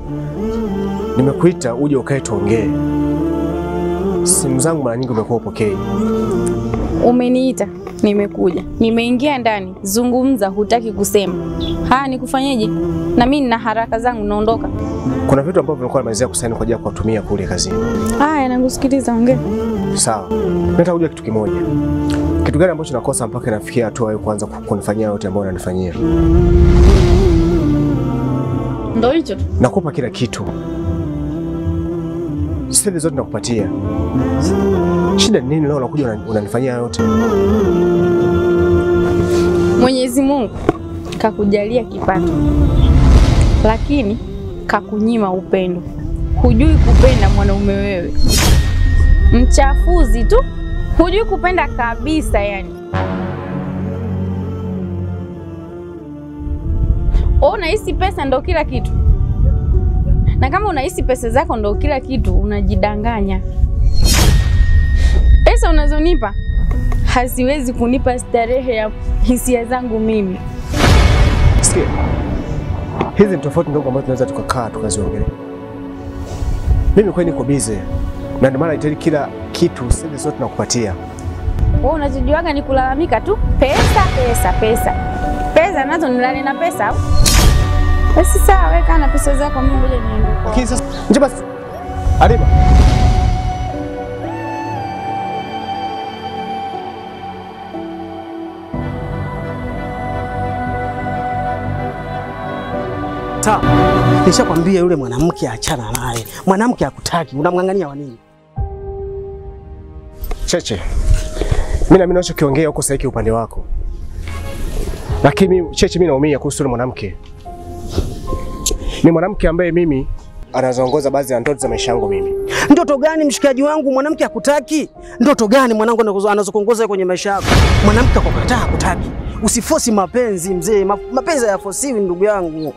nimekuita uje ukae tuongee. Simu zangu mara nyingi umekuwa upokei. Umeniita, nimekuja, nimeingia ndani. Zungumza, hutaki kusema. Haya, nikufanyeje? Na mimi nina haraka zangu, naondoka. Kuna vitu ambavyo nilikuwa nimalizia kusaini kwa ajili ya kuwatumia kule kazini. Haya, nakusikiliza, ongea. Sawa, nataka kujua kitu kimoja. Kitu gani ambacho nakosa mpaka inafikia hatua wewe kuanza kunifanyia yote ambayo unanifanyia? Ndo hicho tu. Nakupa kila kitu, siri zote nakupatia. Shida ni nini leo unakuja unani- unanifanyia yote? Mwenyezi Mungu kakujalia kipato, lakini kakunyima upendo. Hujui kupenda mwanaume wewe, mchafuzi tu, hujui kupenda kabisa. Yani wewe unahisi pesa ndo kila kitu, na kama unahisi pesa zako ndo kila kitu, unajidanganya. Pesa unazonipa haziwezi kunipa starehe ya hisia zangu mimi. Sikia, hizi ni tofauti ndogo ambazo tunaweza tukakaa tukaziongelea. Mimi kweli niko busy na ndio maana nahitaji kila kitu, siri zote nakupatia. Wewe unachojuaga ni kulalamika tu, pesa pesa pesa pesa, nazo nilale na pesa au? Basi sawa, weka na pesa zako, mimi ngoja niende kwao. Lakini sasa nje basi, Halima, Sawa, nishakwambia yule mwanamke achana naye. Mwanamke hakutaki, unamng'ang'ania wa nini? Cheche, mimi na mimi nachokiongea huko sahihi upande wako, lakini mimi Cheche, mimi naumia kuhusu yule mwanamke. Ni mwanamke ambaye mimi anazoongoza baadhi ya ndoto za maisha yangu mimi. Ndoto gani mshikaji wangu? Mwanamke hakutaki? Ndoto gani mwanangu anakuzo- anazokuongoza kwenye maisha yako? Mwanamke akukataa hakutaki. Usifosi mapenzi mzee, Ma- mapenzi hayafosiwi ndugu yangu.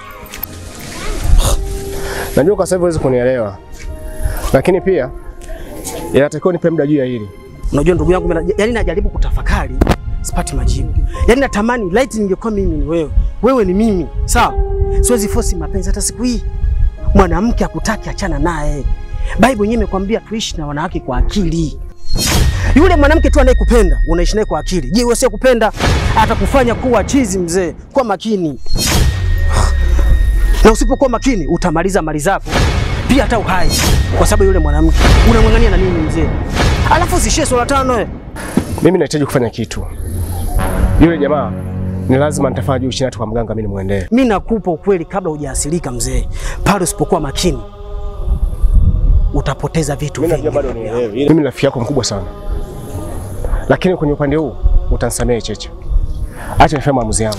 Najua kwa sasa hivi huwezi kunielewa, lakini pia inatakiwa nipe muda juu ya hili. Unajua ndugu yangu, mimi na- yaani najaribu kutafakari, sipati majibu. Yaani natamani light ningekuwa mimi ni wewe, wewe ni mimi, sawa? Siwezi fosi mapenzi hata siku hii. Mwanamke akutaki, achana naye. Bible yenyewe imekwambia tuishi na wanawake kwa akili. Yule mwanamke tu anayekupenda unaishi naye kwa akili. Je, wewe kupenda atakufanya kuwa chizi mzee. Kwa makini, na usipokuwa makini utamaliza mali zako pia hata uhai, kwa sababu yule mwanamke unamwang'ania na nini mzee? Alafu usishie swala tano eh. Mimi nahitaji kufanya kitu. Yule jamaa ni lazima nitafanya juu chini hata kwa mganga mimi nimwendee. Mi nakupa ukweli kabla hujaasilika mzee, pale usipokuwa makini utapoteza vitu Mimi vingi. najua bado unielewi. Mimi ni rafiki yako mkubwa sana, lakini kwenye upande huu utanisamehe Cheche. Acha nifanye maamuzi yangu.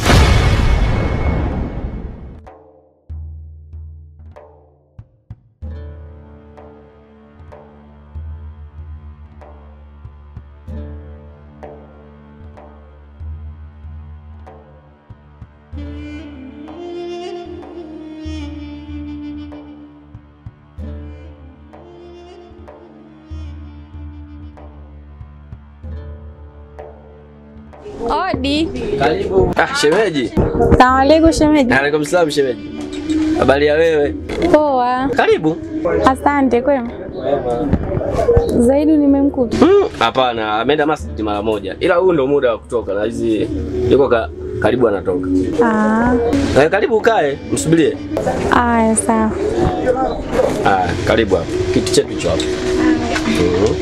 Odi. Karibu. Ah, shemeji. Salamu alaikum shemeji. Alaikum salam shemeji. Habari ya wewe? Poa. Karibu. Asante. Kwema. Zaidi nimemkuta. Mm, Hapana, ameenda masjid mara moja. Ila huu ndo muda wa kutoka na hizi yuko ka, karibu anatoka. Ah, Na karibu ukae, msubirie. aya sawa. Ah, karibu hapa. Kiti chetu hicho hapo. Mhm.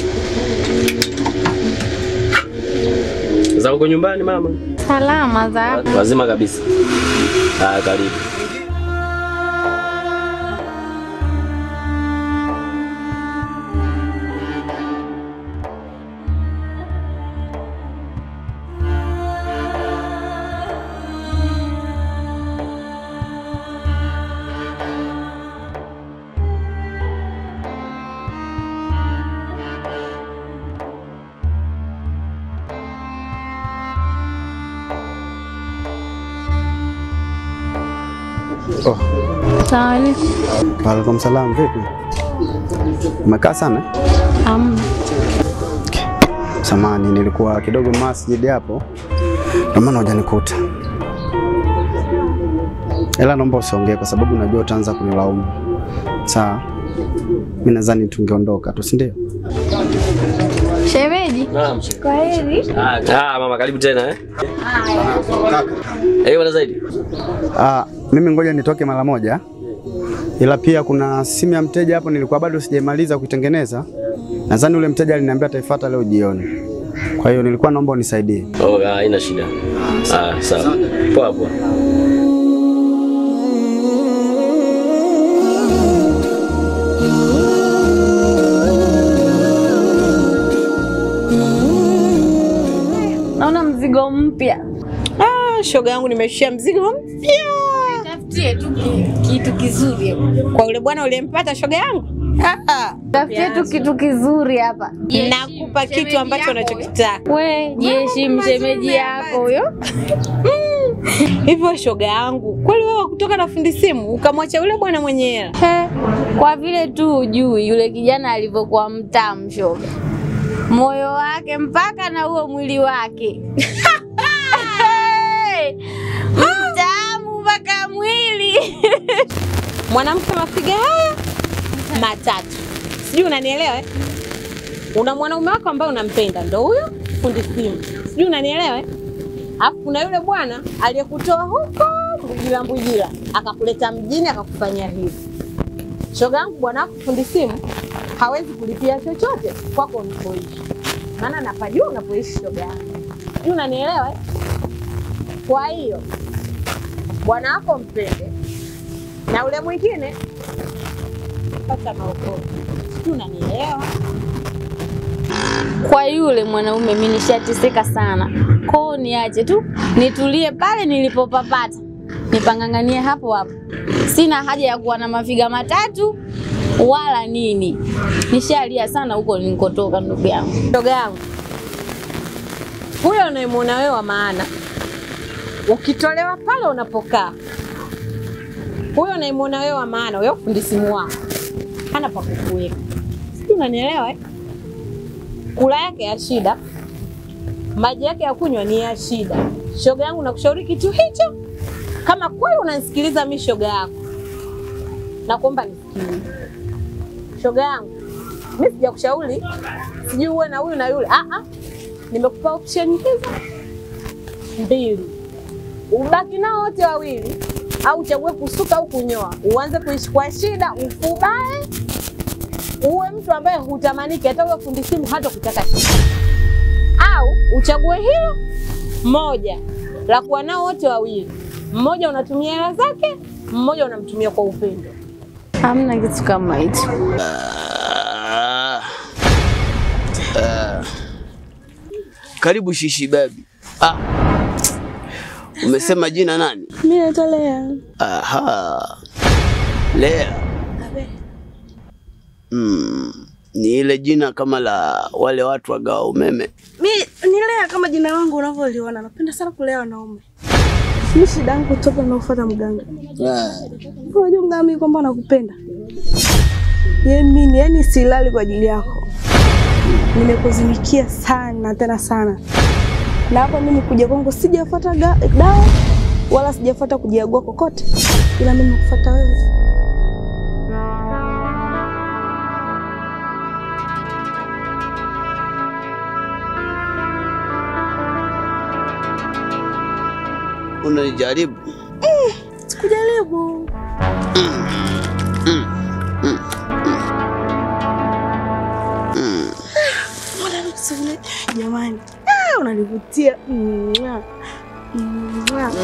Za uko nyumbani mama? Salama za Wazima kabisa. Ah, karibu. Oh, Salamu alaikum. Waalaikum salam, vipi? Umekaa sana? Amna. Samani, nilikuwa kidogo masjidi hapo, ndio maana hujanikuta. ila naomba usiongee kwa sababu najua utaanza kunilaumu. Sawa, mimi nadhani tungeondoka tu, si ndio? Shemeji, Naam. kwa heri. Ah, ah, mama karibu tena eh. Eh, bwana zaidi. Ah, mimi ngoja nitoke mara moja, ila pia kuna simu ya mteja hapo nilikuwa bado sijaimaliza kuitengeneza. Nadhani ule mteja aliniambia ataifuata leo jioni, kwa hiyo nilikuwa naomba unisaidie. Oh, ah, haina shida. Ah, sawa. Poa poa. Naona mzigo mpya. Ah, shoga yangu nimeshia mzigo mpya Tafutie tu ki- kitu kizuri. kwa yule bwana uliyempata shoga yangu. Ah, ah. Tafutie tu kitu kizuri hapa. Nakupa kitu ambacho unachokitaka. We, jeshi mshemeji yako huyo. Hivyo shoga yangu, kweli wewe kutoka na fundi simu ukamwacha yule bwana mwenye hela? He, kwa vile tu ujui yule kijana alivyokuwa mtamu shoga, moyo wake mpaka na huo mwili wake mtamu mpaka mwili Mwanamke mapiga haya matatu, sijui unanielewa eh? Una mwanaume wako ambaye unampenda, ndo huyo fundi simu, sijui unanielewa eh? Alafu kuna yule bwana aliyekutoa huko Mbujila Mbujila akakuleta mjini akakufanyia hivi. Shoga yangu, bwana wako fundi simu hawezi kulipia chochote kwako unapoishi, maana napajua unapoishi shoga yangu, sijui unanielewa eh? Kwa hiyo bwana wako mpende na ule mwingine pata maokoto, sijui unanielewa? kwa yule mwanaume mimi nishateseka sana koo, niache tu nitulie pale nilipopapata, nipanganganie hapo hapo. Sina haja ya kuwa na mafiga matatu wala nini, nishalia sana huko nilikotoka, ndugu yangu. Shoga yangu, huyo unayemwona wewe wa maana, ukitolewa pale unapokaa, huyo unayemwona wewe wa maana, huyo fundi simu wako hana pa kukuweka, sijui unanielewa eh? Kula yake ya shida, maji yake ya kunywa ni ya shida. Shoga yangu, nakushauri kitu hicho, kama kweli unanisikiliza mi shoga yako, nakuomba nisikilize shoga yangu, mi sijakushauri sijui uwe na huyu na yule. Ah, ah. Nimekupa option hizo mbili, ubaki nao wote wawili, au uchague kusuka au kunyoa, uanze kuishi kwa shida, ufubae, uwe mtu ambaye hutamaniki hata uwe fundi simu hata kutaka kitu, au uchague hilo moja la kuwa nao wote wawili, mmoja unatumia hela zake, mmoja unamtumia kwa upendo. Hamna kitu kama hicho. Ah. Ah. Karibu Shishi Baby. Ah. Umesema jina nani? Mimi naitwa Lea. Aha. Lea. Mm. Ni ile jina kama la wale watu wagawa umeme. Mi ni Lea kama jina langu unavyoliona. Napenda sana kulea wanaume. Mi shida yangu toka naofuata mganga. Ah. Unajua mganga mimi kwamba nakupenda. Ye mimi yani silali kwa ajili yako. Nimekuzimikia sana tena sana. Na hapa mimi kuja kwangu sijafuata ga- dawa wala sijafuata kujiagua kokote. Ila mimi nakufuata wewe. Unanijaribu. Sikujaribu. Mbona nikusubiri? Jamani, ah, unanivutia. Mwah. Mwah.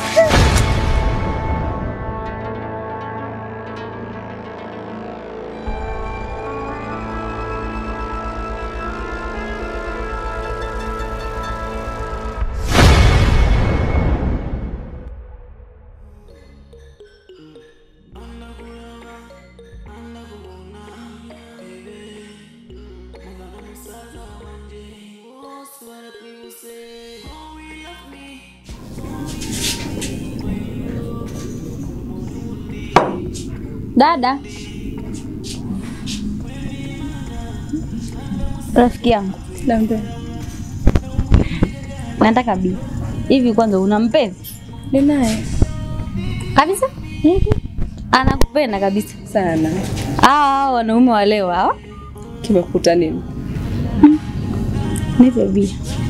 Dada, rafiki yangu, Dambe. nataka bi hivi, kwanza una mpenzi? Ni naye. kabisa. Anakupenda kabisa sana. hawa hawa wanaume wa leo hawa. Kimekuta nini? Nipe bia.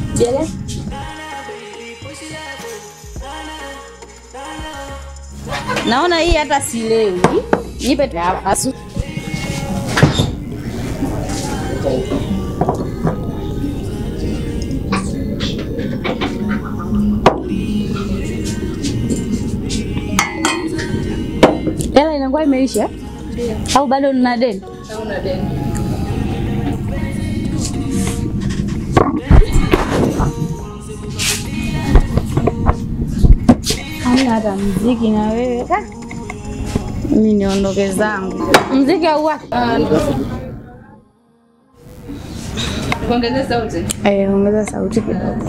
Naona hii hata silewi. Nipe tu hapa. Asu- Hela inakuwa imeisha au bado nina deni? Hamna hata mziki na wewe. Ka. Mimi niondoke zangu. Mziki au wapi? Kuongezea sauti. Eh, ongeza sauti kidogo.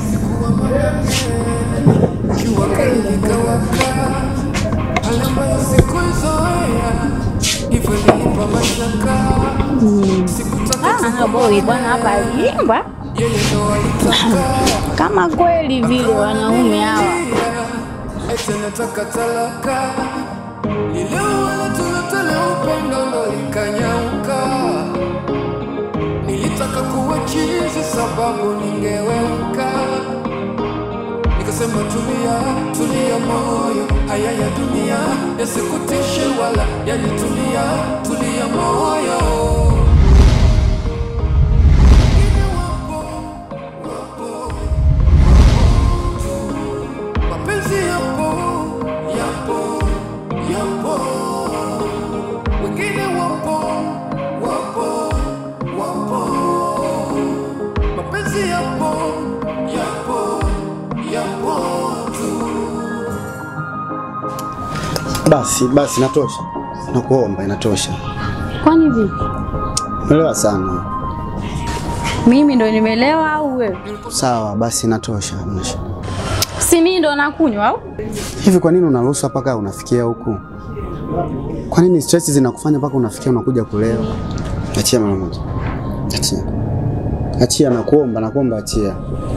Ah, boy bwana hapa aliimba kama kweli vile wanaume hawa eti nataka talaka lile wala tulotole upendo ndo likanyauka nilitaka kuwa chizi sababu ningeweuka nikasema tulia tulia moyo haya ya dunia yasikutishe wala yanitulia tulia moyo mapenzi yapo yapo yapo wengine wapo wapo wapo mapenzi yapo yapo yapo tu Basi basi, inatosha, nakuomba, inatosha. kwani vipi Umeelewa sana. mimi ndo nimelewa au wewe Sawa, basi inatosha. hamna shida. si mimi ndo nakunywa au Hivi kwa nini unaruhusu mpaka unafikia huku? Kwa nini stress zinakufanya mpaka unafikia unakuja kulewa? Achia mara moja. Achia. Achia, nakuomba, nakuomba achia.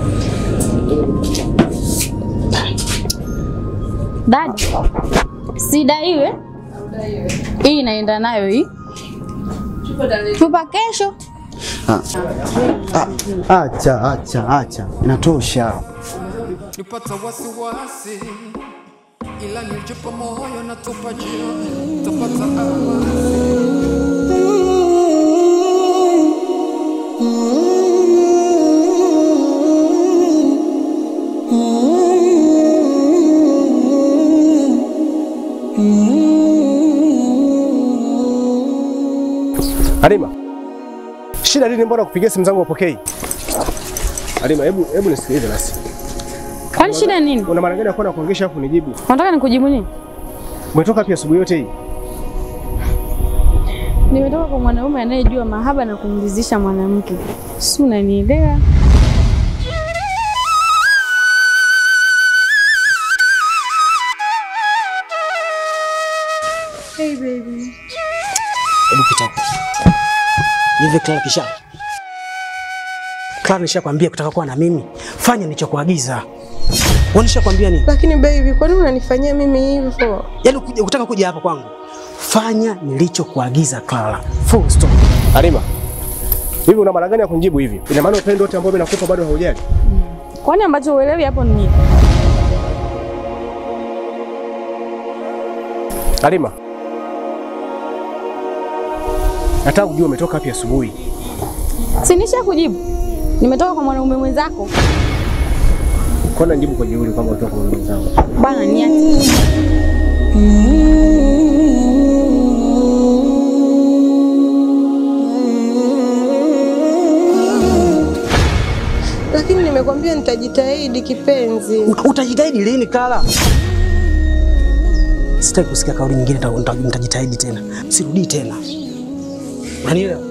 dadi sidaiwe hii inaenda nayo hii chupa kesho Ah. Ah, acha, acha, acha. Inatosha. nipata wasiwasi ila nilijipa moyo na tupa jioni tapata amani Halima, shida nini? Mbona kupigia simu zangu upokei? Halima, hebu hebu nisikilize basi. kwani shida nini Una maana gani ya kuwa na kuongesha afu nijibu? unataka nikujibu nini Umetoka pia asubuhi yote hii? nimetoka kwa mwanaume anayejua mahaba na kumridhisha mwanamke si unanielewa Hebu pita hapo. Hivi Clara kisha. Clara nishakwambia kutaka kuwa na mimi. Fanya nilichokuagiza. Wewe nishakwambia nini? Lakini baby, kwa nini unanifanyia mimi hivyo? Yaani kuja kutaka kuja hapa kwangu. Fanya nilichokuagiza Clara. Full stop. Halima, hivi una maana gani ya kunijibu hivi? Ina maana upendo wote ambao mimi nakupa bado haujali? kwani ambacho uelewi hapo ni nini Halima, nataka kujua umetoka wapi asubuhi. si nisha kujibu nimetoka kwa mwanaume mwenzako Kwa nini najibu kwa jeuri kwamba umetoka kwa mwenzangu? bana niache Lakini nimekwambia nitajitahidi kipenzi. Ut- Utajitahidi lini Clara? Sitaki kusikia kauli nyingine, nita- nita- nitajitahidi tena. Sirudii tena. Unanielewa?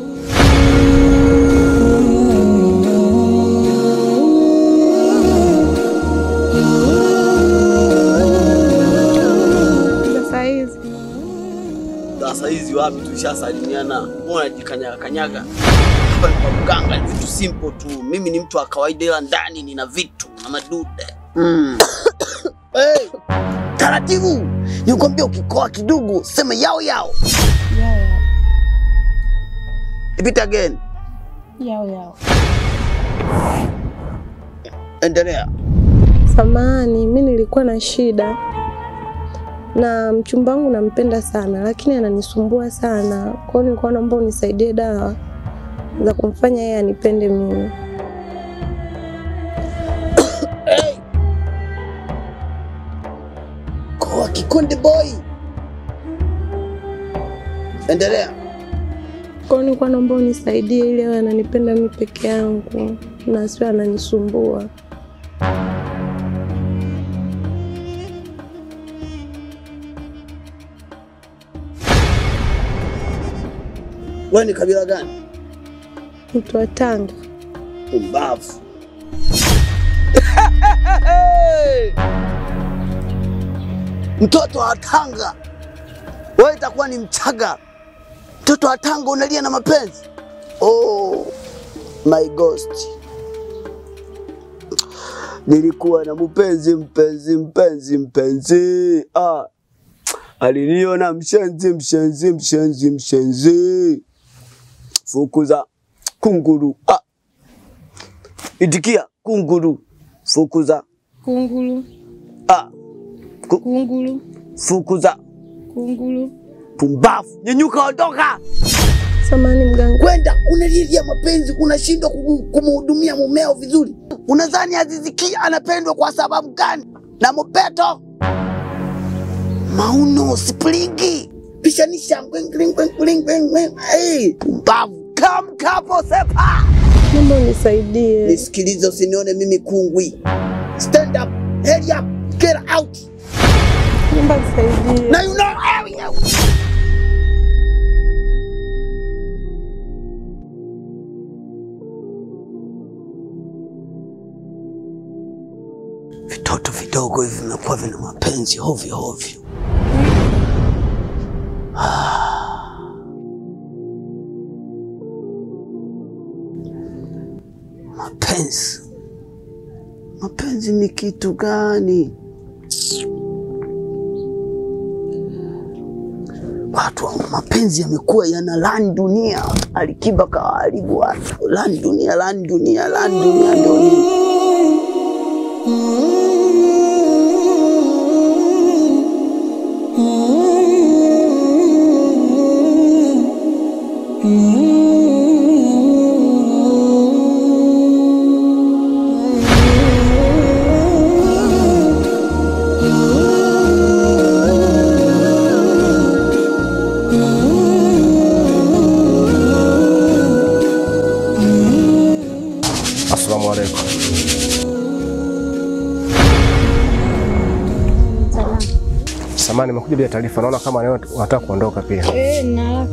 Sasa hizi Sasa hizi wapi tulishasalimiana, mbona unajikanyaga kanyaga? Hapa ni kwa mganga, ni vitu simple tu. Mimi ni mtu wa kawaida, ila ndani nina vitu na madude mm. hey, taratibu Nikwambia ukikoa kidogo sema yao yao. Yao yao. Repeat again. Yao yao. Endelea. Samahani, mi nilikuwa na shida na mchumba wangu nampenda sana, lakini ananisumbua sana. Kwa hiyo nilikuwa naomba unisaidie dawa za kumfanya yeye anipende mimi. Koa Kikonde boy. Endelea. Kwa hiyo nilikuwa naomba unisaidie ili awe ananipenda mimi peke yangu na asiwe ananisumbua. Wewe ni kabila gani? Mtu wa Tanga. Umbavu. Mtoto wa Tanga, wewe itakuwa ni Mchaga. Mtoto wa Tanga unalia na mapenzi? Oh my ghost. Nilikuwa na mpenzi mpenzi mpenzi mpenzi, ah, aliniona mshenzi mshenzi mshenzi mshenzi, fukuza kunguru, ah, itikia kunguru, fukuza Kunguru, ah, kunguru, fukuza kunguru. pumbavu, nyenyuka, ondoka. Samahani mganga. Kwenda unalilia mapenzi, unashindwa kumu- kumhudumia mumeo vizuri. Unadhani Azizi Ki anapendwa kwa sababu gani? Na Mobeto Mauno Springi pishanisha pumbavu, kamkapo sepa. Naomba unisaidie. Nisikilize, usinione mimi kungwi. Stand up, head up, get out. Naomba nisaidie. Now you know area. Vitoto vidogo hivi vimekuwa vina mapenzi hovyo hovyo. Mapenzi, mapenzi ni kitu gani? Watu wa mapenzi yamekuwa yana lani dunia. Alikiba kawaharibu watu, lani dunia, lani dunia, lani dunia ndio nini? Assalamu alaikum. Salama. Samani, nimekuja bila taarifa. Naona kama leo unataka kuondoka pia. Eh, nina haraka.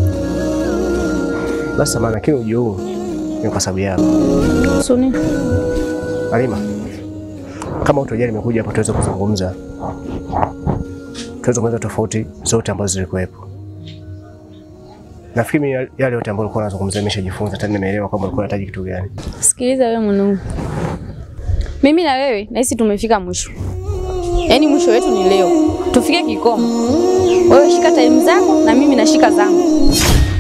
Basi samani, lakini ujio huu ni kwa sababu yako. Suni. Halima, kama utojali, nimekuja hapa tuweze kuzungumza, tuweze kueleza tofauti zote ambazo zilikuwepo. Nafikiri mimi yale yote ambayo ulikuwa unazungumzia nimeshajifunza, tena nimeelewa kwamba ulikuwa unahitaji kitu gani. Sikiliza wewe mwanangu, mimi na wewe nahisi tumefika mwisho, yaani mwisho wetu ni leo, tufike kikomo. Wewe shika time zako na mimi nashika zangu.